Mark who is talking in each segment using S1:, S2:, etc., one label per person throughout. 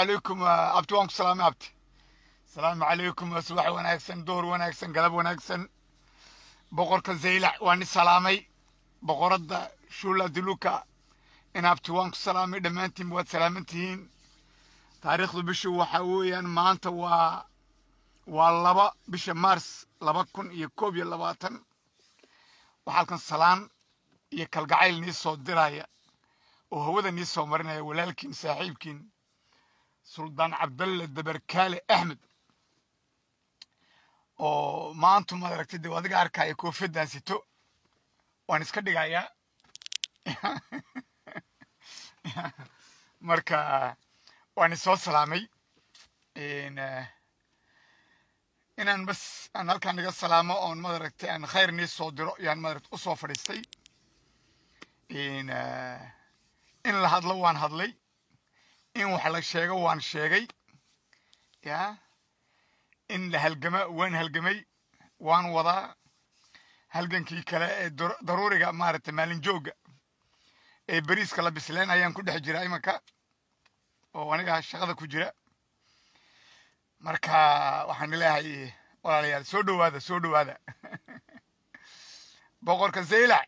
S1: calaykum abti waan ku salaamay abti asalaamu calaykum waa subax wanaagsan door wanaagsan galab wanaagsan boqorka zaylac waa ni salaamay boqoradda shula diluka in abti waan ku salaamay dhammaantiin waad salaaman tihiin taariikhdu bishu waxa weeyaan maanta waa waa laba bisha mars laba kun iyo koob iyo labaatan waxaa halkan salaan iyo kalgacayl nii soo diraya oo hawada nii soo marinaya walaalkiin saaxiibkiin suldaan cabdalle dabarkaale axmed oo maantu maad aragtay dee adiga arkaya koofiyaddan sito waan iska dhigayaa marka waan isoo salaamay inaan bas aan halkaan iga salaamo oon maad aragtay aan khayr nii soo diro yaan maad aragtay usoo fadhiistay in la hadlo waan hadlay in wax la sheego waan sheegay ya in la halgama waan halgamay waan wadaa halgankii kale ee daruuriga maaragtay maalin joogga ee beriiska la bisleen ayaan ku dhex jira imanka oo aniga shaqada ku jira marka waxaan leeyahay walaalayaal soo dhowaada soo dhowaada boqorka zaylac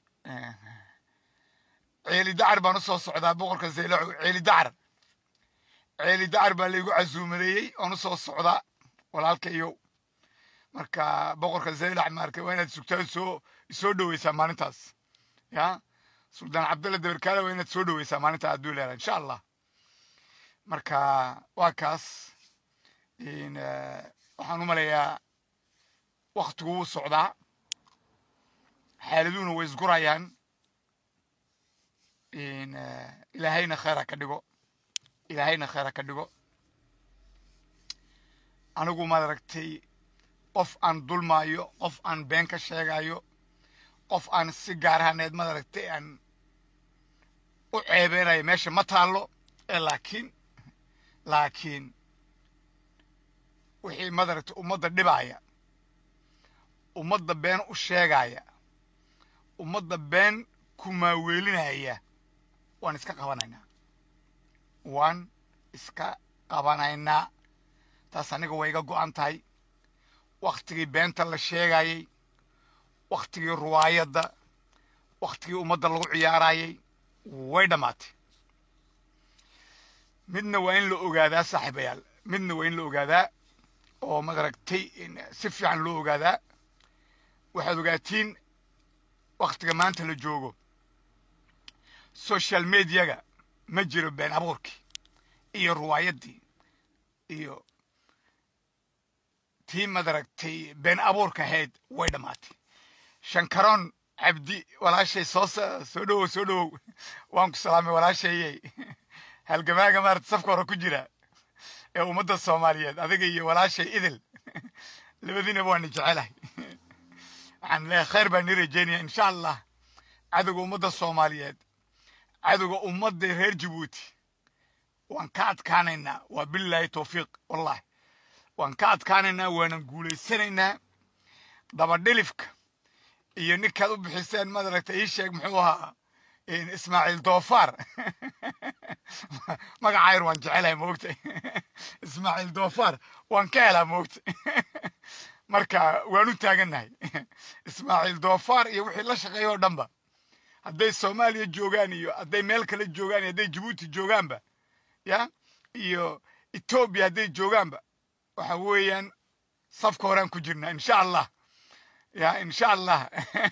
S1: ceeli dacar baan usoo socdaa boqorka zaylac ceeli dacar ceeli dacar baa laygu casuumadeeyey oon usoo socdaa walaalkayow marka boqorka zaylac maarka waa inaad sugtaa soo soo dhoweysaa maalintaas ya suldaan cabdalla dabarkaale waa inaad soo dhoweysaa maalintaa hadduu leedahay insha allah marka waa kaas waxaan u maleeyaa waktigu wuu socdaa xaaladuhuna way isgurayaan ilaahayna khayra ka dhigo ilaahayna khayra ka dhigo anigu maad aragtay qof aan dulmaayo qof aan been ka sheegayo qof aan si gaar ahaaneed maad aragtay aan u ceebeynayo meesha ma taallo ee laakiin laakiin wixii maad aragtay ummadda dhibaya ummadda been u sheegaya ummadda been ku maaweelinaya waan iska qabanaynaa waan iska qabanaynaa taas aniga way iga go'an tahay wakhtigii beenta la sheegayey wakhtigii ruwaayadda wakhtigii ummadda lagu ciyaarayey way dhammaatay midna waa in la ogaadaa saaxiibayaal midna waa in la ogaadaa oo madaragtay si fiican loo ogaadaa waxaad ogaatiin wakhtiga maanta la joogo social mediaga ma jiro been abuurkii iyo ruwaayaddii iyo tii madaragtay been abuurka ahayd way dhammaatay shankaroon cabdi walaashay soo soo dhowow soo dhowow waan ku salaamay walaashayey halgamaaga maarata safka hore ku jira ee ummadda soomaaliyeed adiga iyo walaashay idil labadiinaba waan jecelahay waxaan leeyahay khayr baan nii rajeynaya insha allah cadowga ummadda soomaaliyeed cadowga ummadda reer jabuuti waan ka adkaanaynaa waa bilaahi tawfiiq wallahi waan ka adkaanaynaa waanan guulaysanaynaa dabadhilifka iyo ninkaad u bixiseen maad aragtay ii sheeg muxuu ahaa ismaaciil doofaar magacayr waan jecelahay moogtay ismaaciil doofaar waan ka helaa moogtay marka waan u taagannahay ismaaciil doofaar iyo wixii la shaqeeya oo dhanba hadday soomaaliya joogaan iyo hadday meel kale joogaan iyo hadday jabuuti joogaanba ya iyo etoobiya hadday joogaanba waxa weeyaan safka horaan ku jirnaa insha allah ya insha allah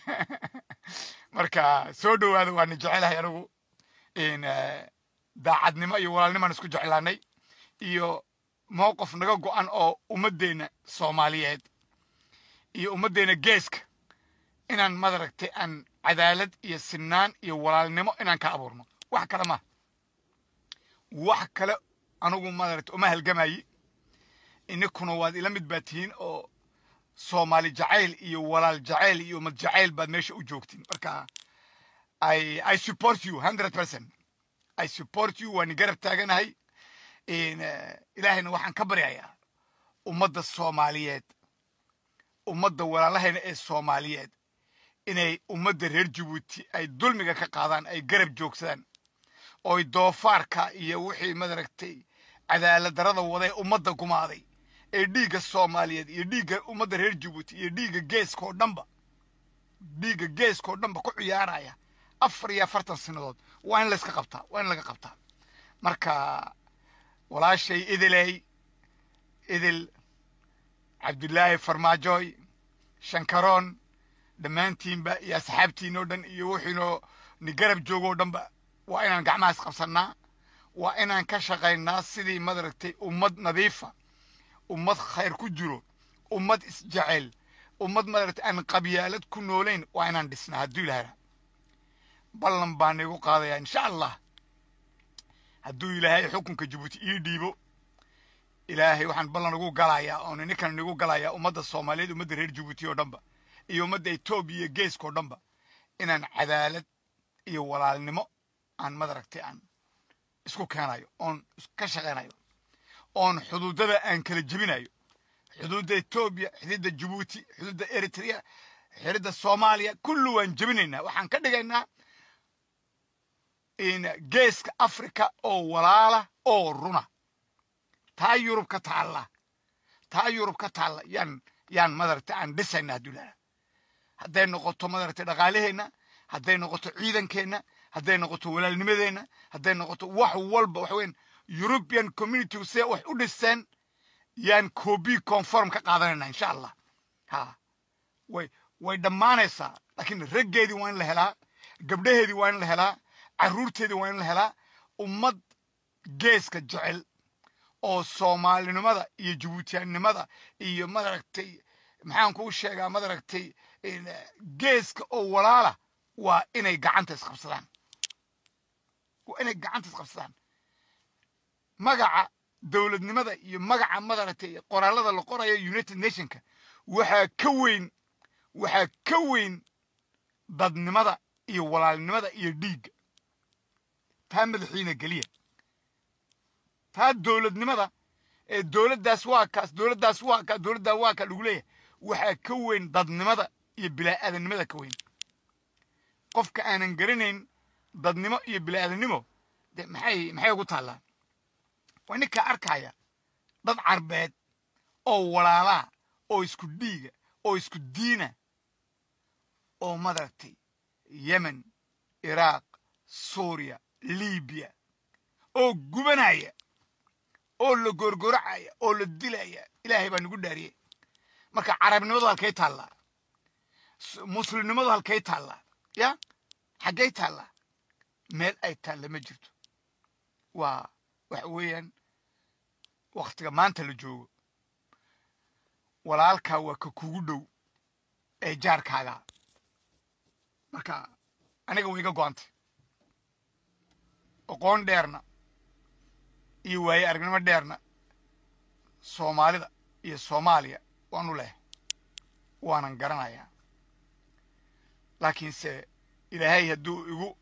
S1: marka soo dhowaada waana jecelahay anigu daacadnimo iyo walaalnimaan isku jeclaanay iyo mowqif naga go'an oo ummaddeena soomaaliyeed iyo ummaddeena geeska inaan madaragtay aan cadaalad iyo sinaan iyo walaalnimo inaan ka abuurno wax kale ma wax kale anigu madaragtay uma halgamayi ininkuna waad ila mid baa tihiin oo soomaali jacayl iyo walaal jacayl iyo ummad jacayl baad meesha u joogtiin marka i i support you hundred percent i support you waan garab taaganahay ilaahayna waxaan ka baryayaa ummadda soomaaliyeed ummadda walaalahayna ee soomaaliyeed inay ummadda reer jabuuti ay dulmiga ka qaadaan ay garab joogsadaan ooy doofaarka iyo wixii madaragtay cadaalad darada wada ee ummadda gumaaday ee dhiigga soomaaliyeed iyo dhiigga ummadda reer jabuuti iyo dhiigga geeska oo dhanba dhiigga geeska oo dhanba ku ciyaaraya afar iyo afartan sanadood waa in layska qabtaa waa in laga qabtaa marka walaashay idiley idil cabdulaahi farmaajoy shankaroon dhammaantiinba iyo asxaabtiin oo dhan iyo wuxiinoo ni garab joogo oo dhanba waa inaan gacmahaas qabsannaa waa inaan ka shaqaynaa sidii madaragtay ummad nadiifa ummad khayr ku jiro ummad isjecel ummad madaragtay aan qabyaalad ku noolayn waa inaan dhisnaa hadduu ilaahay ballan baan igu qaadayaa insha allah hadduu ilaahay xukunka jabuuti ii dhiibo ilaahay waxaan ballan ugu galayaa oon ninkan igu galayaa ummadda soomaaliyeed ummadda reer jabuuti oo dhanba iyo ummadda etoobiya iyo geeska oo dhanba inaan cadaalad iyo walaalnimo aan madaragtay aan isku keenayo oon ka shaqaynayo oon xuduudada aan kala jebinayo xuduudda etoobiya xuduudda jabuuti xuduudda eritrea xuduudda soomaaliya kullu waan jebinaynaa waxaan ka dhigaynaa geeska africa oo walaala oo runa taa yurub ka taalla taa yurub ka taalla yaan yaan madaragtay aan dhisayna hadduu ilaha hadday noqoto madaragtay dhaqaalaheenna hadday noqoto ciidankeenna hadday noqoto walaalnimadeenna hadday noqoto wax walba waxa weyn european community see wax u dhiseen yaan copy conform ka qaadanayna insha allah ha way way dhammaanaysaa laakiin raggeedii waa in la helaa gabdhaheedii waa in la helaa carruurteedii waa in la helaa ummad geeska jecel oo soomaalinimada iyo jabuutiyaannimada iyo madaragtay maxaan kuu sheegaa madaragtay geeska oo walaala waa inay gacanta isqabsadaan waa inay gacanta isqabsadaan magaca dowladnimada iyo magaca madaragtay qoraalada la qorayo united nationka waxaa ka weyn waxaa ka weyn dadnimada iyo walaalnimada iyo dhiigga taa madaxiina geliya taa dowladnimada ee dowladdaas waa kaas dowladdaas waa kaa dowladdaa waa kaa lagu leeyahay waxaa ka weyn dadnimada iyo bilaa-aadanimada ka weyn qofka aanan garanayn dadnimo iyo bilaa-aadannimo de maxay maxay ugu taallaa waa ninkaa arkaya dad carbeed oo walaalaa oo isku dhiiga oo isku diina oo madaragtay yemen iraaq suuriya libiya oo gubanaya oo la goorgoracaya oo la dilaya ilaahay baa nagu dhaariyey marka carabnimadu halkay taallaa muslimnimadu halkay taallaa ya xaggay taallaa meel ay taalla ma jirto waa waxa weeyaan waktiga maanta la joogo walaalkaa waa ka kugu dhow ee jaarkaaga marka aniga way iga go-antay oqoon dheerna iyo waaye aragnimo dheerna soomaalida iyo soomaaliya waanu leh waanan garanayaa laakiinse ilaahay hadduu igu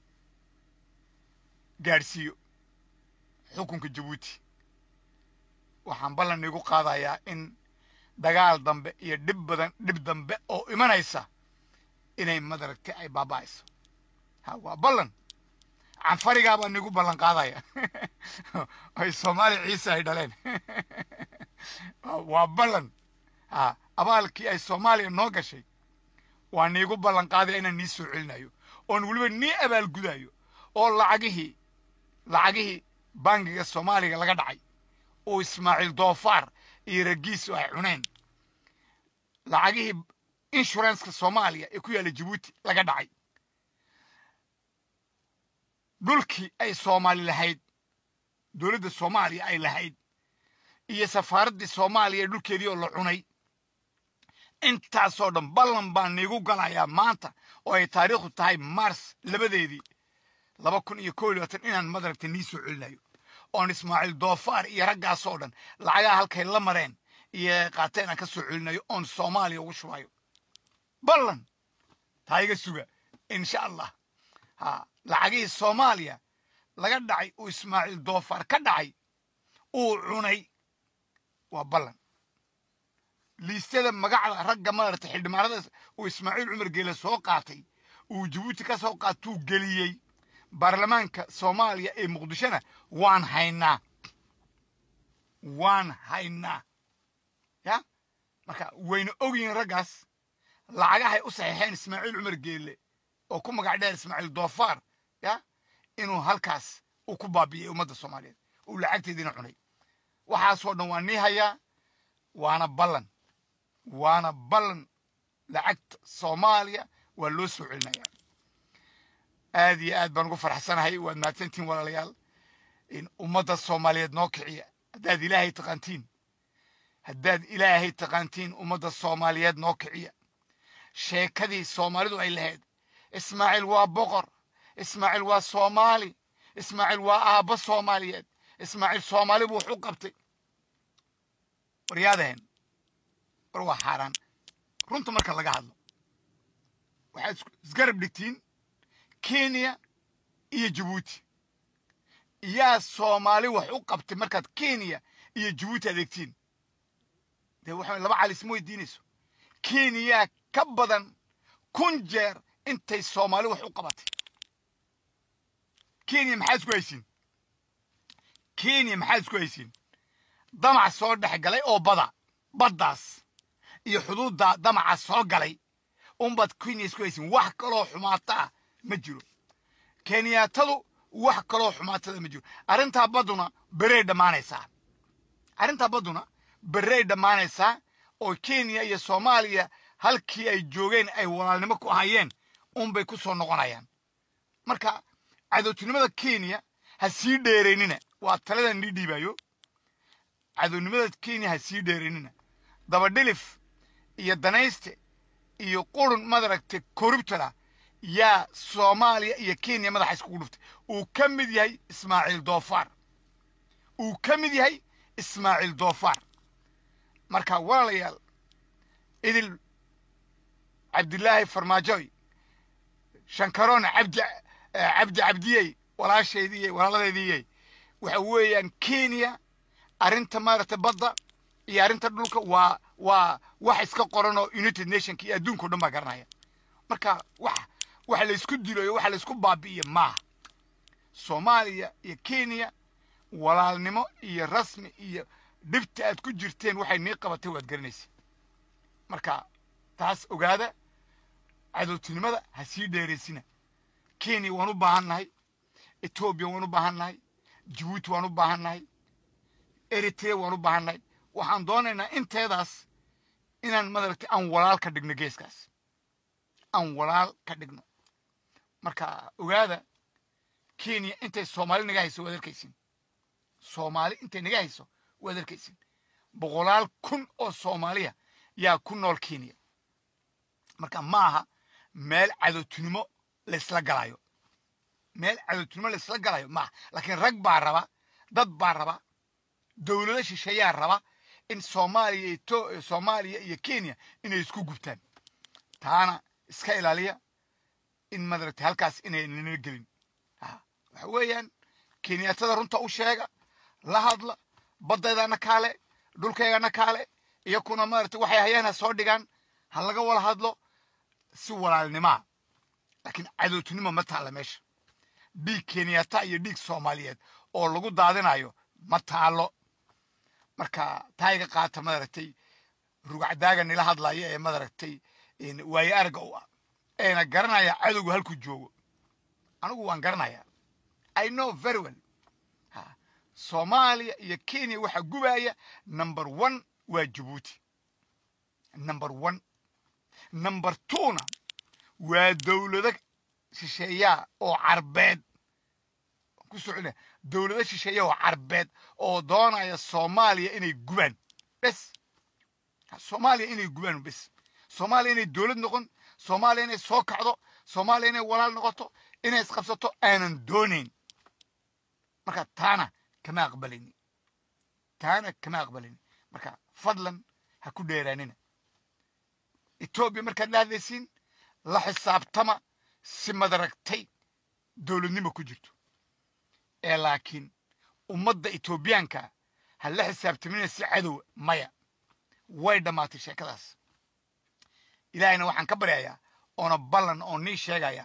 S1: gaadhsiiyo xukunka jabuuti waxaan ballan igu qaadayaa in dagaal dambe iyo dhib badan dhib dambe oo imanaysa inay madaragtay ay baaba'ayso ha waa ballan canfarigaa baan igu ballan qaadaya ay soomaali ciise ay dhaleen waa ballan ha abaalkii ay soomaaliya noo gashay waa niigu ballan qaadaya inaan nii soo celinayo oon weliba nii abaalgudayo oo lacagihii lacagihii bangiga soomaaliga laga dhacay oo ismaaciil doofaar iyo ragiisu ay cuneen lacagihii inshuranska soomaaliya ee ku yaalla jabuuti laga dhacay dhulkii ay soomaali lahayd dowladda soomaaliya ay lahayd iyo safaaraddii soomaaliya ee dhulkeedii oo la cunay intaasoo dhan ballan baan niigu galayaa maanta oo ay taariikhdu tahay mars labadeedii laba kun iyo kow iyo labaatan inaan madaragta nii soo celinayo oon ismaaciil doofaar iyo raggaasoo dhan lacagaha halkay la mareen iyo qaateen aan ka soo celinayo oon soomaaliya ugu shubayo ballan taa iga suga insha allah ha lacagihii soomaaliya laga dhacay uu ismaaciil doofaar ka dhacay uu cunay waa ballan liisyada magacda ragga madarata xildhibaanada uu ismaaciil cumar geele soo qaatay uu jabuuti ka soo qaatuu geliyey baarlamaanka soomaaliya ee muqdishona waan haynaa waan haynaa ya marka wayna ogyihiin raggaas lacagahay u saxiixeen ismaaciil cumar geelle oo ku magac dheer ismaaciil doofaar ya inuu halkaas uu ku baabi'iyey ummadda soomaaliyeed uu lacagteediina cunay waxaasoo dhan waa nii hayaa waana ballan waana ballan lacagta soomaaliya waa loo soo celinaya aad iyo aad baan ugu farxsanahay waad mahadsantihin walaalayaal in ummadda soomaaliyeed noo kiciya haddaad ilaahay taqaantiin haddaad ilaahay taqaantiin ummadda soomaaliyeed noo kiciya sheekadii soomaalidu ay lahayd ismaaciil waa boqor ismaaciil waa soomaali ismaaciil waa aabbo soomaaliyeed ismaaciil soomaali buu wax u qabtay waryaadaheen war waa xaaraan runta marka laga hadlo waxaad isgarab dhigtiin kenya iyo jabuuti yaa soomaali wax u qabtay markaad kenya iyo jabuuti adeegtiin dee waxa laba cali isma weydiinayso kenya ka badan kun jeer intay soomaali wax u qabatay kenya maxaad isku haysiin kenya maxaad isku haysiin damac soo dhex galay oo bada baddaas iyo xuduudda damaca soo galay unbaad kenya isku haysiin wax kaloo xumaata ah ma jiro kenyaatadu wax kaloo xumaatada ma jiro arrintaa badduna berey dhammaanaysaa arrintaa badduna berey dhammaanaysaa oo kenya iyo soomaaliya halkii ay joogeen ay walaalnimo ku ahayeen unbay ku soo noqonayaan marka cadowtinimada kenya ha sii dheeraynina waa taladan nii dhiibayo cadownimada kenya ha sii dheeraynina dabadhilif iyo danayste iyo qurun madaragtay korubtala yaa soomaaliya iyo kenya madaxa iskugu dhuftay uu ka mid yahay ismaaciil doofaar uu ka mid yahay ismaaciil doofaar marka walaalayaal idil cabdilaahi farmaajoy shankaroon cabdi cabdi cabdiyey walaashaydiyey walaaladeediyey waxa weeyaan kenya arrinta maaragtay badda iyo arrinta dhulka waa waa wax iska qoran oo united nationka iyo adduunka o dhan baa garanaya marka wax waxa la isku dilo iyo waxa la isku baabi'iyo maaha soomaaliya iyo kenya walaalnimo iyo rasmi iyo dhibta aad ku jirteen waxay nii qabatay waad garanaysa marka taas ogaada cadowtinimada ha sii dheeraysina kenya waan u baahan nahay etoobiya waan u baahan nahay jabuuti waan u baahan nahay eritrea waan u baahan nahay waxaan doonaynaa inteedaas inaan madaragtay aan walaal ka dhigno geeskaas aan walaal ka dhigno marka ogaada kenya intay soomaali naga hayso waad arkaysin soomaali intay naga hayso waad arkaysin boqolaal kun oo soomaaliya yaa ku nool kenya marka ma aha meel cadowtinimo laysla galayo meel cadowtinimo laysla galayo maaha laakiin rag baa raba dad baa raba dowlado shisheeyaa raba in soomaaliya iyo soomaaliya iyo kenya inay isku gubtaan taana iska ilaaliya in madaragtay halkaas inay nina gelin waxa weeyaan kenyatada runta u sheega la hadla baddaydana kaale dhulkaygana kaale iyo kuna maaragtay waxay hayaan ha soo dhigaan ha laga wala hadlo si walaalnimaa laakiin cadowtinimo ma taalla meesha dhiig kenyata iyo dhiig soomaaliyeed oo lagu daadinayo ma taalo marka taayga qaata madaragtay rugacdaaga nila hadlaya ee madaragtay waaye arga u ah eena garanaya cadowgu halkuu joogo anigu waan garanayaa i know very well soomaaliya iyo kenya waxaa gubaya number one waa jabuuti number one number twona waa dowlado shisheeyaa oo carbeed ku socona dowlado shisheeya oo carbeed oo doonaya soomaaliya inay gubaan bes soomaaliya inay gubaan bes soomaaliya inay dowlad noqon soomaaliya inay soo kacdo soomaaliya inay walaal noqoto inay isqabsato aanan doonayn marka taana kama aqbalayni taana kama aqbalayni marka fadlan ha ku dheeraanina etoobiya markaad la hadlaysiin la xisaabtama si madaragtay dowladnimo ku jirto ee laakiin ummadda etoobiyaanka ha la xisaabtamina si cadow maya way dhammaatay sheekadaas ilaahayna waxaan ka baryayaa oona ballan oo nii sheegayaa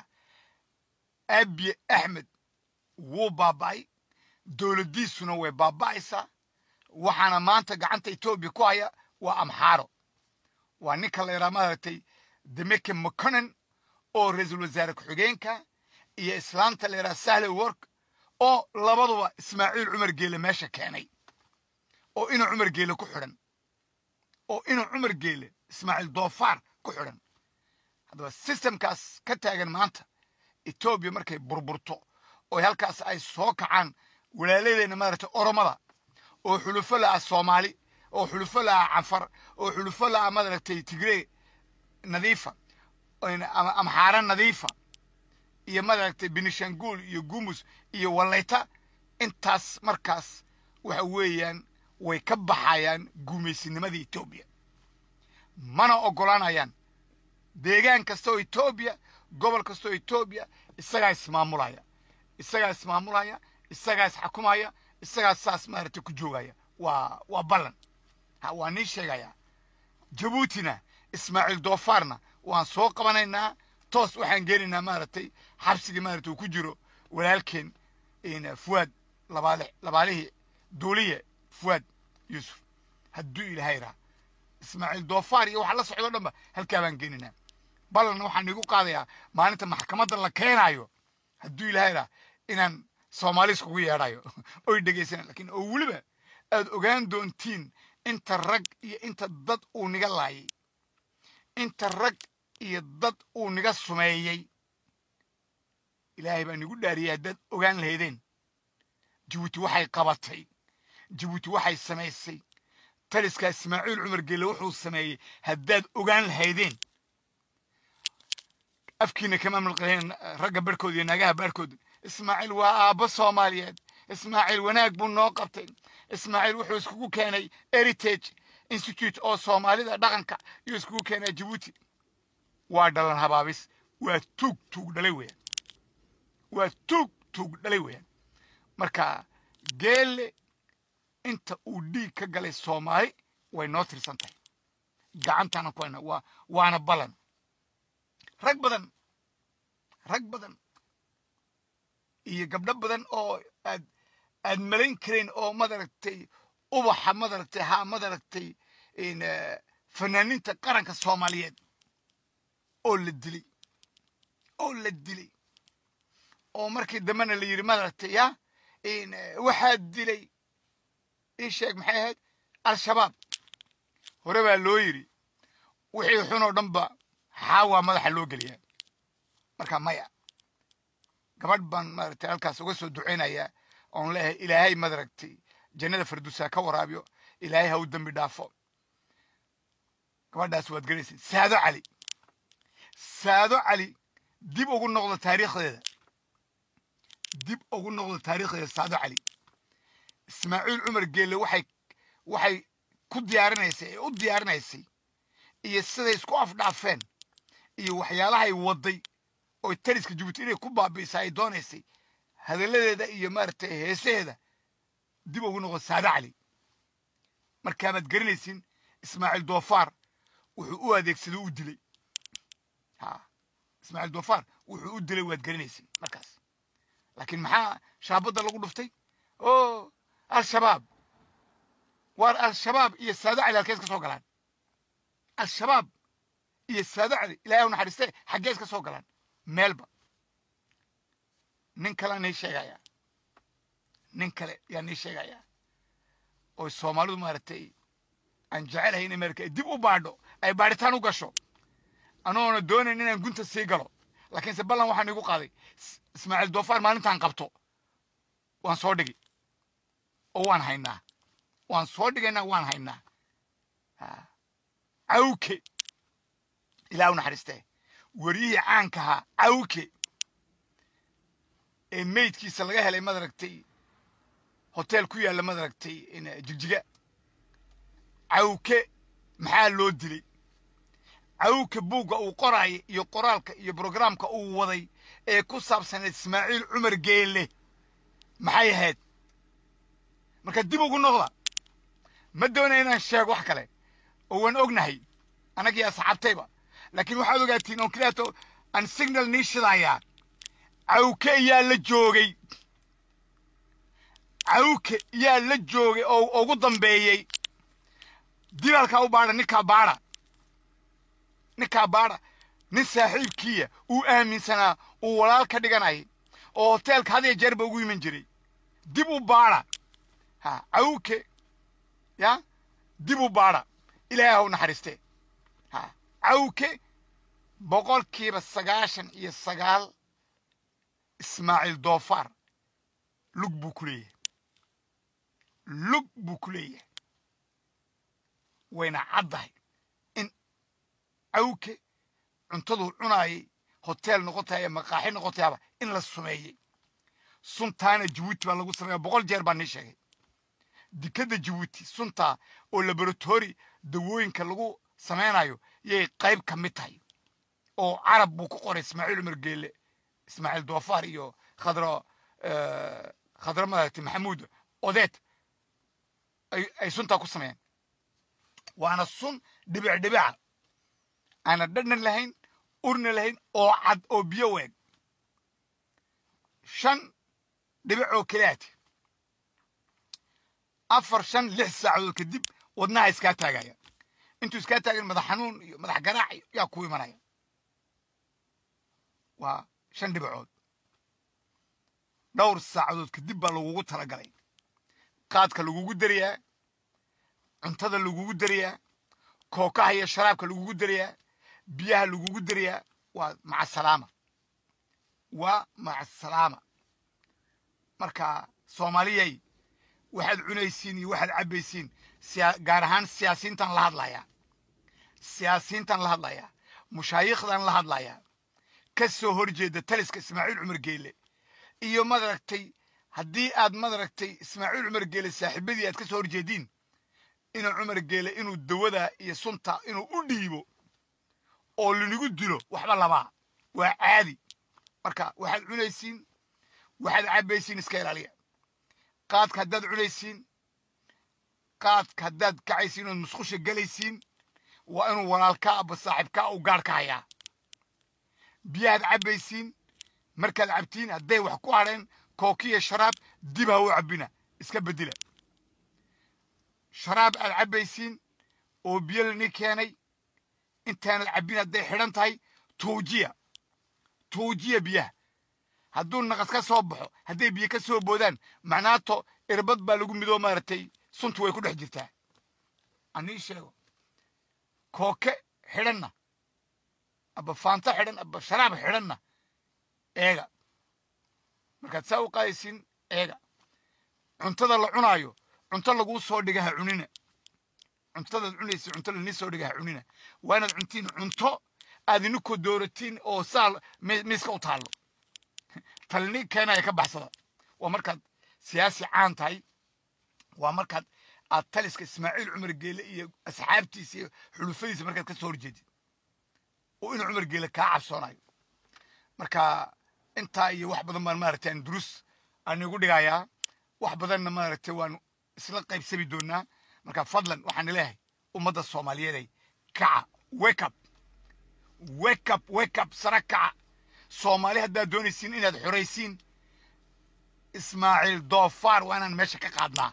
S1: abiye axmed wuu baaba'ay dowladdiisuna way baaba'aysaa waxaana maanta gacanta etoobiya ku haya waa amxaaro waa ninka la yidhaha maaragtay demeke mconen oo ra-iisul wasaare ku-xigeenka iyo islaanta la yidhaha sahle work oo labaduba ismaaciil cumar geele meesha keenay oo inuu cumar geele ku xidhan oo inuu cumar geele ismaaciil doofaar ku xidhan haddaba sistemkaas ka taagan maanta etoobiya markay burburto oo halkaas ay soo kacaan walaaladeenna maaragtay oromada oo xulufo la'a soomaali oo xulufo la'a canfar oo xulufo la'a maaragtay tigree nadiifa amxaara nadiifa iyo maaragtay benishanguul iyo gumus iyo wallayta intaas markaas waxa weeyaan way ka baxayaan gumaysinimada etoobiya mana oggolaanayaan deegaan kasta oo etoobiya gobol kasta oo etoobiya isagaa ismaamulaya isagaa ismaamulaya isagaa isxakumaya isagaa saas maaragtay ku joogaya waa waa ballan ha waa nii sheegaya jabuutina ismaaciil doofaarna waan soo qabanaynaa toos waxaan geenaynaa maaragtay xabsigii maaragtay uu ku jiro walaalkeen fuwaad labaale labaalihii duuliye fuwaad yuusuf hadduu ilaahay raha ismaaciil doofaar iyo waxa la socdo dhanba halkaa baan geenaynaa ballanna waxaan igu qaadayaa maalinta maxkamadda la keenaayo hadduu ilaahay raha inaan soomaali iskugu yeedhayo oy dhegaysanaan lakiin oo weliba aad ogaan doontiin inta rag iyo inta dad uu niga laayay inta rag iyo dad uu niga sumeeyey ilaahay baa nigu dhaariyay haddaad ogaan lahaydeen jabuuti waxay qabatay jabuuti waxay samaysay taliskaa ismaaciil cumar gelle wuxuu sameeyey haddaad ogaan lahaydeen afkiina kama milqaleen ragga barhkood iyo naagaha baarhkood ismaaciil waa aabbo soomaaliyeed ismaaciil wanaag buu noo qabtay ismaaciil wuxuu iskugu keenay heritage institute oo soomaalida dhaqanka iyo iskugu keenay jabuuti waa dhalan habaabis waa tuug tuug dhalay weeyaan waa tuug tuug dhalay weeyaan marka geelle inta uu dhiig ka galay soomaali way noo tirsan tahay gacantaana ku hayna waa waana ballan rag badan rag badan iyo gabdho badan oo aad aad malayn karayn oo madaragtay ubaxa madaragtay ha madaragtay fanaaniinta qaranka soomaaliyeed oo la dilay oo la dilay oo markii dambena la yidhi madaragtay ya waxaa dilay ii sheeg maxay ahayd al-shabaab hore baa loo yidhi wixii xun oo dhan ba xaawaa madaxa loo geliyaa marka maya gabadh baan maaragtay halkaas uga soo ducaynayaa oon leeyahay ilaahay madaragtay jannada farduusa ka waraabiyo ilaahay ha u dembi dhaafo gabadhaas waad garaysay saado cali saado cali dib ugu noqdo taariikhdeeda dib ugu noqdo taariikhdeeda saado cali ismaaciil cumar geelle waxay waxay ku diyaarinaysay ee u diyaarinaysay iyo siday isku afdhaafeen iyo waxyaalahay wadday oo tariska jabuuti inay ku baabi'isa ay doonaysay hadalladeeda iyo maaragtay heesaheeda dib ugu noqdo saado cali markaabaad garanaysin ismaaciil doofaar wuxuu u adeegsaday u dilay ha ismaaciil doofaar wuxuu u dilay waad garanaysin markaas laakiin maxaa shaabadda lagu dhuftay o al-shabaab waar al-shabaab iyo saado cali halkees ka soo galaan al-shabaab iyo saado cali ilahay u naxariiste xaggees ka soo galaan meelba nin kalea nii sheegayaa nin kale yaa nii sheegayaa oo soomaalidu maaragtay aan jecelahay inay maaragtay ay dib u baadho ay baadhitaan u gasho anoona doonayn inaan gunta sii galo laakiinse ballan waxaan igu qaaday ismaaciil doofaar maalintaan qabto waan soo dhigi oo waan haynaa waan soo dhigaynaa waan haynaa cawke ilaah u naxariistee wariyihii caanka ahaa cawke ee meydkiisa laga helay madaragtay hotel ku yaalla madaragtay jigjiga cawke maxaa loo dilay cawke buugga uu qoraaya iyo qoraalka iyo brograamka uu waday ee ku saabsaneed ismaaciil cumar geelle maxay ahayd marka dib ugu noqda ma doonaya inaan sheego wax kale oo waan ognahay annagii asxaabtayba laakiin waxaad ogaatiin oon kilaato aan signal nii shidayaa cawke ayaa la joogay cawke yaa la joogay oo ugu dambeeyey dilaalkaa u baadha ninkaa baadha ninkaa baadha nin saaxiibkiiya uu aaminsanaa uu walaal ka dhiganayay oo hoteelka had iyo jeer ba ugu iman jiray dib u baadha ha cawke ya dib u baadha ilaahay ha u naxariistee ha cawke boqolkiiba sagaashan iyo sagaal ismaaciil doofaar lug buu ku leeyahay lug buu ku leeyahay wayna caddahay in cawke cuntaduu cunaayay hoteel noqotaya maqaaxi noqotayaaba in la sumeeyey suntaana jabuuti baa lagu sameeya boqol jeer baa nii sheegay dikadda jabuuti suntaa oo laboratori dawooyinka lagu samaynayo yay qayb ka mid tahay oo carab buu ku qoray ismaaciil cumar geele ismaaciil doofaar iyo khadro khadro maaragtay maxamuud odeed ay suntaa ku sameeyeen waana sun dhibic dhibica aana dhadhan lahayn urna lahayn oo cad oo biyo weeg shan dhibic oo keliyaati afar shan lix saacadood kadib wadnaha iskaa taagaya intuu iskaa taagan madax xanuun iyo madax garaac yaa ku imanaya waa shan dhibicood dhowr saacadood kadib baa lagugu talagalay qaadka lagugu darayaa cuntada lagugu darayaa kookaha iyo sharaabka lagugu darayaa biyaha lagugu darayaa waa macasalaama waa macasalaama marka soomaaliyay waxaad cunaysiin iyo waxaad cabbaysiin gaar ahaan siyaasiyiintan la hadlayaa siyaasiyiintan la hadlayaa mushaayikhdan la hadlayaa ka soo hor jeeda taliska ismaaciil cumar geele iyo madaragtay haddii aad madaragtay ismaaciil cumar geele saaxiibadii aad ka soo hor jeediin inuu cumar geele inuu dawada iyo sunta inuu u dhiibo oo lanigu dilo waxba labaa waa caadi marka waxaad cunaysiin waxaad cabbaysiin iska ilaaliya qaadka haddaad cunaysiin qaadka haddaad kacaysiin ood musqusha gelaysiin waa inuu walaalkaa aba saaxiibkaa u gaar ka hayaa biyahaad cabbaysiin markaad cabtiin hadday wax ku hadheen kookiya sharaab dib ha u cabbina iska beddela sharaab aad cabbaysiin oo biyo lani keenay intaanad cabbin hadday xidhan tahay tuujiya tuujiya biyaha hadduu naqas ka soo baxo hadday biyo ka soo boodaan macnaato irbad baa lagu midoo maaragtay suntu way ku dhex jirtaa anii sheego kooke xidhanna aba faanto xidhan aba sharaab xidhanna eega markaad saa u qaadaysiin eega cuntada la cunaayo cunto laguu soo dhiga ha cunina cuntadaad cunaysa cunto lanii soo dhiga ha cunina waa inaad cuntiin cunto aad inikoo dooratiin oo saa miiska u taallo talni keenaya ka baxsada waa markaad siyaasi caan tahay waa markaad aad taliska ismaaciil cumar geele iyo asxaabtiisa iyo xulufadiisa markaad ka soo horjeedid oo inuu cumar geele kaa cabsoonayo marka intaa iyo wax badan baan maaragtay aan durus aan igu dhigayaa wax badanna maaragtay waan isla qaybsami doonaa marka fadlan waxaan leeyahay ummadda soomaaliyeeday kaca wake up wake up wake up sara kaca soomaali haddaad doonaysiin inaad xoraysiin ismaaciil doofaar waa inaan meesha ka qaadnaa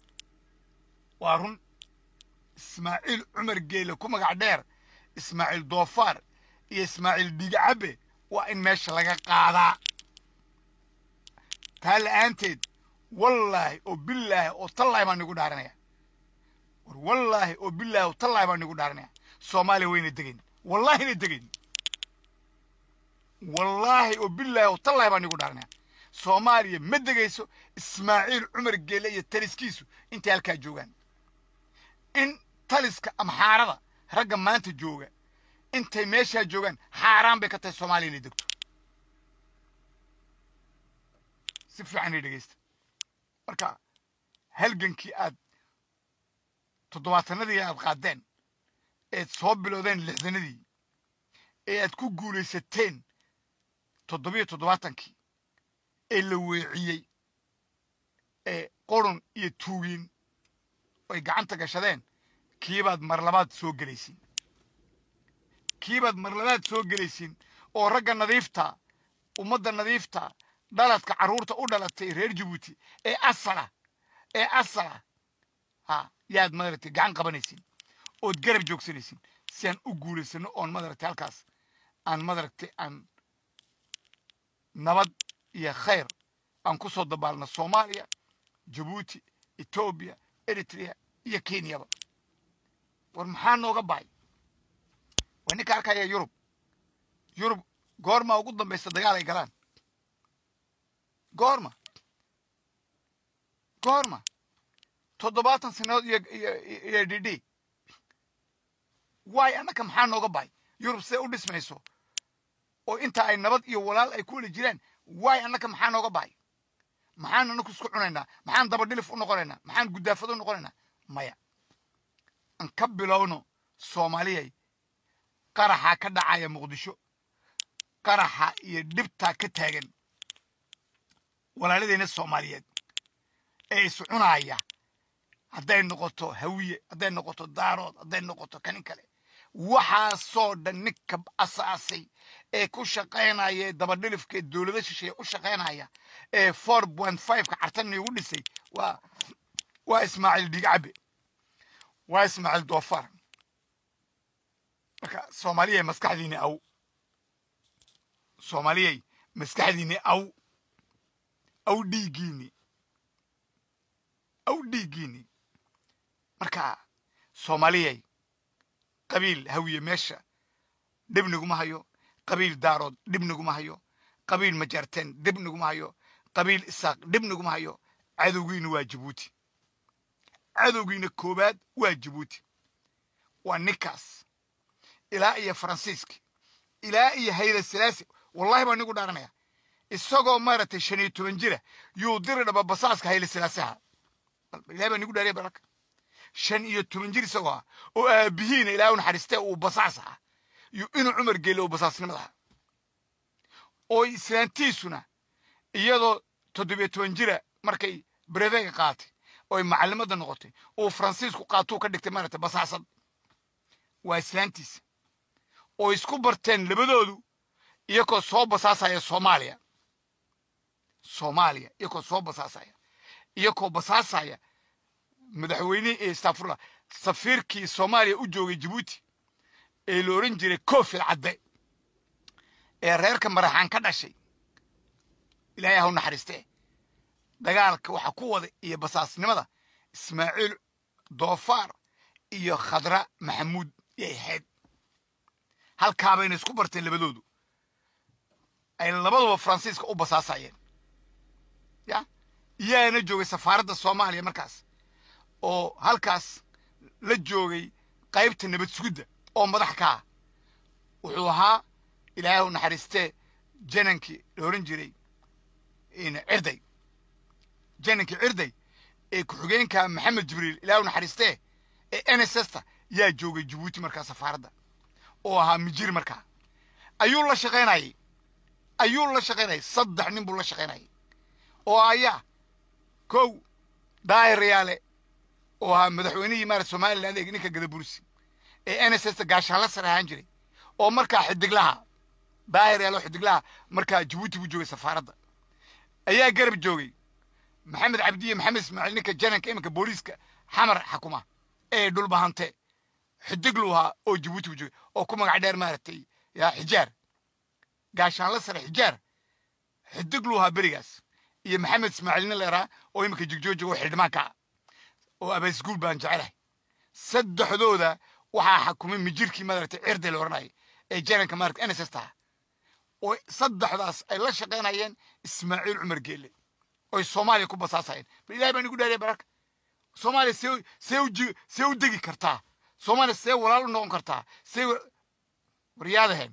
S1: waa run ismaaciil cumar geele ku magac dheer ismaaciil doofaar iyo ismaaciil dhigacabe waa in meesha laga qaadaa taa la'aanteed wallaahi oo bilaahi oo tallaahi baan nigu dhaaranaya war wallaahi oo bilaahi oo tallaahi baan nigu dhaaranaya soomaaliya wayna degayn wallaahina degayn wallaahi oo bilaahi oo tallaahi baan nigu dhaaranaya soomaaliya ma degayso ismaaciil cumar geele iyo taliskiisu intay halkaa joogaan in taliska ama xaarada ragga maanta jooga intay meeshaa joogaan xaaraan bay ka tahay soomaaliya inay degto si fiican ay dhegaysta marka halgankii aad toddobaatanadii aad qaadeen eed soo bilowdeen lixdanadii ee aad ku guulaysateen toddobiyo toddobaatankii ee la weeciyey ee qorun iyo tuugiin ay gacanta gashadeen kiibaad mar labaad soo gelaysiin kiibaad mar labaad soo gelaysiin oo ragga nadiifta ummadda nadiifta dhaladka carruurta u dhalatay reer jabuuti ee asala ee asala ha yaad madaragtay gacan qabanaysin ood garab joogsanaysin si aan u guulaysano oon madaragtay halkaas aan madaragtay aan nabad iyo khayr aan ku soo dabaalno soomaaliya jabuuti etoobiya eritrea iyo kenyaba war maxaa nooga bahay waa ninka arkaya yurub yurub goorma ugu dambaysa dagaal ay galaan goorma goorma toddobaatan sanadood iyo iyo iyo d d waay annaka maxaa nooga bahay yurub see u dhismayso oo inta ay nabad iyo walaal ay ku weli jiraan waay annaka maxaa nooga bahay maxaan anaku isku cunaynaa maxaan dabadhilif u noqonaynaa maxaan guddaafad u noqonaynaa maya aan ka bilowno soomaaliyay qaraxaa ka dhacaya muqdisho qaraxa iyo dhibtaa ka taagan walaaladeenna soomaaliyeed ee is cunaaya hadday noqoto hawiye hadday noqoto daarood hadday noqoto kanin kale waxaasoo dhan ninka asaasay ee ku shaqaynaya ee dabadhilifka ee dowlada shisheeye u shaqaynaya ee four point fiveka cartan igu dhisay waa waa ismaaciil dhigcabe waa ismaaciil doofar marka soomaaliyay maskaxdiini aw soomaaliyay maskaxdiini aw aw dhiiggiini aw dhiiggiini marka soomaaliyay qabiil hawiye meesha dhib niguma hayo qabiil daarood dhib niguma hayo qabiil majarteen dhib niguma hayo qabiil isaaq dhib niguma hayo cadowgiina waa jabuuti cadowgiina koobaad waa jabuuti waa ninkaas ilaa iyo faransiiski ilaa iyo hayda silaasi wallahi baa nigu dhaaranaya isagoo maaragtay shan iyo toban jira yuu diri dhaba basaaska hayla silaasaha ilahay baa nigu dhaariya baraka shan iyo toban jir isagoo ah oo aabihiina ilaahay u naxariistee uu basaas ahaa iyo inuu cumar geelo uu basaasnimada ahaa oo islaantiisuna iyadoo toddobiyo toban jira markay brevega qaatay oy macallimada noqotay uu faransiisku qaatuu ka dhigtay maaragtay basaasad waa islaantiisa oo isku barteen labadoodu iyakoo soo basaasaya soomaaliya soomaaliya iyakoo soo basaasaya iyakoo basaasaya madaxweynihii ee stafurla safiirkii soomaaliya u joogay jabuuti ee la oran jiray koofil cadde ee reerka maraxaan ka dhashay ilaahay ha u naxariistee dagaalka waxaa ku wada iyo basaasnimada ismaaciil doofaar iyo khadra maxamuud yay ahayd halkaabayna isku barteen labadoodu ay labaduba faransiiska u basaasayeen ya iyaana joogay safaaradda soomaaliya markaas oo halkaas la joogay qaybta nabad sugidda oo madax ka ah wuxuu ahaa ilaahay u naxariistee janankii la oran jiray cirday janankii cirday ee ku-xigeenka maxamed jibriil ilaahay u naxariistee ee n s s ta yaa joogay jabuuti markaa safaaradda oo ahaa mijir markaa ayuu la shaqaynayay ayuu la shaqaynayay saddex nin buu la shaqaynayay oo ayaa kow daahir yaale oo ahaa madaxweynihii maarata somaliland ee ninka gadabursi ee n s s ta gaashaalla sare ahaan jiray oo markaa xidiglaha daahir yaale oo xidiglaha markaa jabuuti buu joogay safaaradda ayaa garab joogay maxamed cabdiye maxamed ismaaciil ninka jananka iminka booliiska xamar xakuma ee dhulbahante xidiglu ahaa oo jabuuti buu joogay oo ku magac dheer maaragtay yaa xijaar gaashaanla sare xijaar xidiglu ahaa berigaas iyo maxamed ismaaciilna leeraa oo iminka jigjoojiga oo xildhimaanka ah oo abaysguul baan jecelahay saddexdooda waxaa xakumay mijirkii maaragtay cirday la oranayay ee jananka maaragtay n s s taha oo saddexdaas ay la shaqaynayeen ismaaciil cumar geelle oy soomaaliya ku basaasayeen bal ilahay baan igu dhaariya bararka soomaaliya see see u ji see u degi kartaa soomaaliya see walaal u noqon kartaa see waryaadahen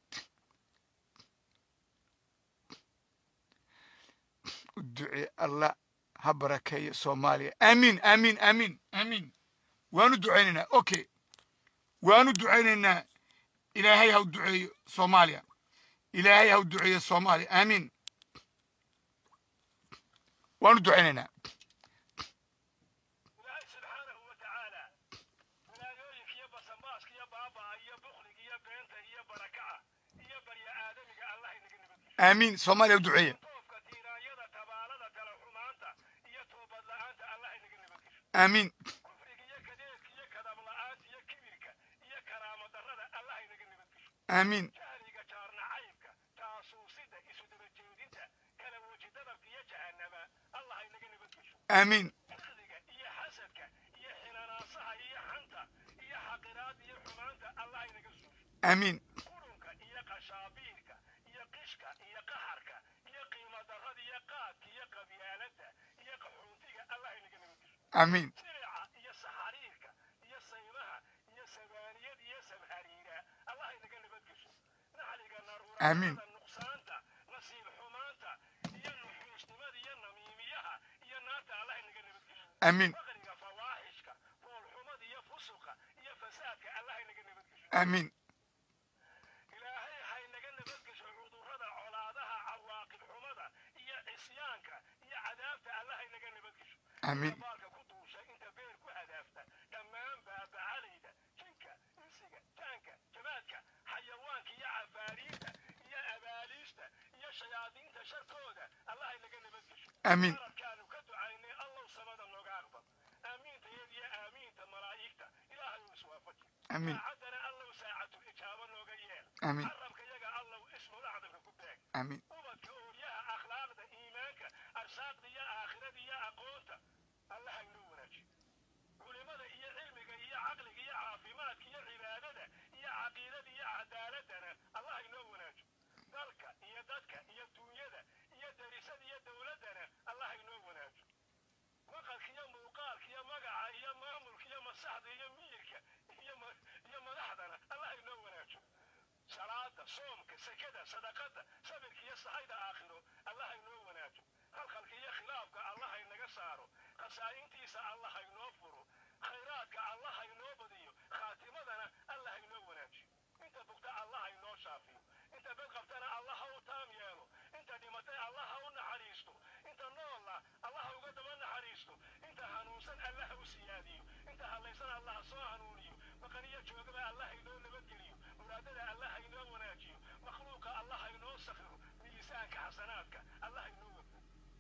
S1: u ducee allah ha barakeeyo soomaaliya aamiin aamiin aamiin aamiin waanu ducaynaynaa okay waanu ducaynaynaa ilaahay ha u duceeyo soomaaliya ilaahay ha u duceeyo soomaaliya aamiin waanu ducaynaynaa
S2: ilaahay subxaanahu wa tacaala walaayooyinka iyo basamaaska iyo baabaa iyo bukliga iyo beenta iyo barakaca iyo barya aadamiga allah inaga nabadgeliyo
S1: aamiin soomaaliya u duceeya
S2: toofka tiiraanyada tabaalada tala xumaanta iyo toobad la'aanta allah
S1: aamiin
S2: kufriga iyo kadeedka iyo kadabla-aanta iyo kibirka iyo karaamo darrada allah inaga nabadgesho
S1: aamiin
S2: jahliga jaarnacaybka jaasuusida isu daba jeedinta kala weji dadabka iyo jahannama allah inaga nabadgesho
S1: aamiin
S2: xiqdiga iyo xasadka iyo xinanaasaha iyo xanta iyo xaqiraada iyo xumaanta allah inaga suusho
S1: aamiin
S2: qurunka iyo qashaabiirka iyo qishka iyo qaxarka iyo qiimo darrada iyo qaadka iyo qabyaaladda iyo qaxuuntiga allah inaga nabadgesho
S1: aamiin
S2: sirica iyo saxariirka iyo saymaha iyo sabaaniyada iyo sabhariira allah inaga nabadgesho naxliga
S1: Amiin.
S2: naruurada nuqsaanta nasiib xumaanta iyo nuxuusnimada iyo namiimiyaha iyo naarta allah inaga nabadgesho
S1: aamiin
S2: faqriga fawaaxishka foolxumada iyo fusuqa iyo fasaadka allah inaga nabadgesho
S1: aamiin
S2: ilaahay haynaga nabadgesho cudurrada colaadaha cawaaqib xumada iyo cisyaanka iyo cadaabta allah haynaga nabadgesho
S1: aamiin
S2: baalka ku duusha inta beer ku hadaafta dhammaan baabacalayda jinka insiga jaanka jamaadka xayawaanka iyo cafaariinta iyo abaaliista iyo shayaadiinta sharkooda allah haynaga nabadgesho
S1: aamiin
S2: mararkaanu ka ducaynay allow samada nooga aqbal aamiinta iyadiyo aamiinta malaa'igta ilaahay uu iswaafaji
S1: aamiin
S2: saacaddana allow saacatul ijaabo nooga yeel
S1: aamiin
S2: carabka yaga allow ismul acdamka ku beeg
S1: aamiin
S2: ubadka ooryaha akhlaaqda iimaanka arsaaqda iyo aakhirada iyo aqoonta allaha inoo wanaajiyo culimada iyo cilmiga iyo caqliga iyo caafimaadka iyo cibaadada iyo caqiidada iyo cadaaladana allaha inoo wanaajiyo dalka iyo dadka iyo duunyada iyo derisada iyo dowladdana allaha inoo wanaajiyo maqalka iyo muuqaalka iyo magaca iyo maamulka iyo masaxda iyo miyirka iyo ma- iyo madaxdana allaha inoo wanaajiyo salaada soomka sekada sadaqada sabirka iyo sahayda aakhiro allah inoo wanaajo halkalka iyo khilaafka allah inaga saaro khasaa'intiisa allah inoo furo khayraadka allah inoo badiyo khaatimadana allah inoo wanaajiyo inta bugta allah inoo shaafiyo inta bed qabtana allah ha u taam yeelo inta dhimatay allah ha u naxariisto inta noolla allah ha uga daba naxariisto inta hanuunsan allah ha u siyaadiyo inta hallaysan allah ha soo hanuuniyo maqaniyo joogaba allah inoo nabadgeliyo muraadada allah ha inoo wanaajiyo makhluuqa allah ha inoo sakhiro miisaanka xasanaadka allah ha inoo wafo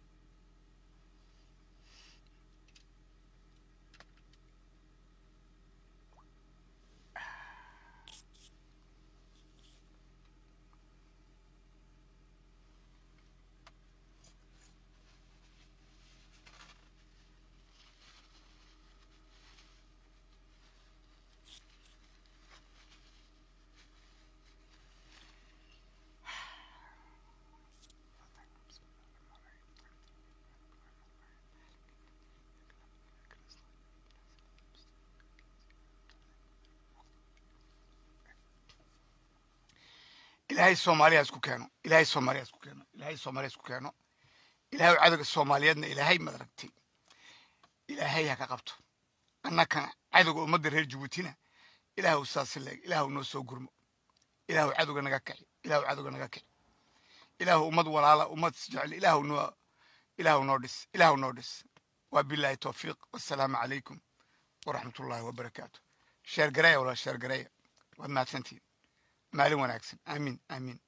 S1: ilaahay soomaaliya isku keeno ilaahay soomaaliya isku keeno ilaahay soomaaliya isku keeno ilaahay cadowga soomaaliyeedna ilaahay madaragtay ilaahay ha ka qabto annakana cadowga ummadda reer jabuutina ilaahu saasi leeg ilaahu noo soo gurmo ilaahu cadowga naga kici ilaahu cadowga naga kici ilaahu ummad walaala ummad isjecel ilaahu noo ilaahu noo dhis ilaahu noo dhis waa bilaahi towfiiq wassalaamu calaykum waraxmat ullaahi wabarakaatu sheer gareeya walaa sheer gareeya waad mahadsantihin maalin wanaagsan aamiin aamiin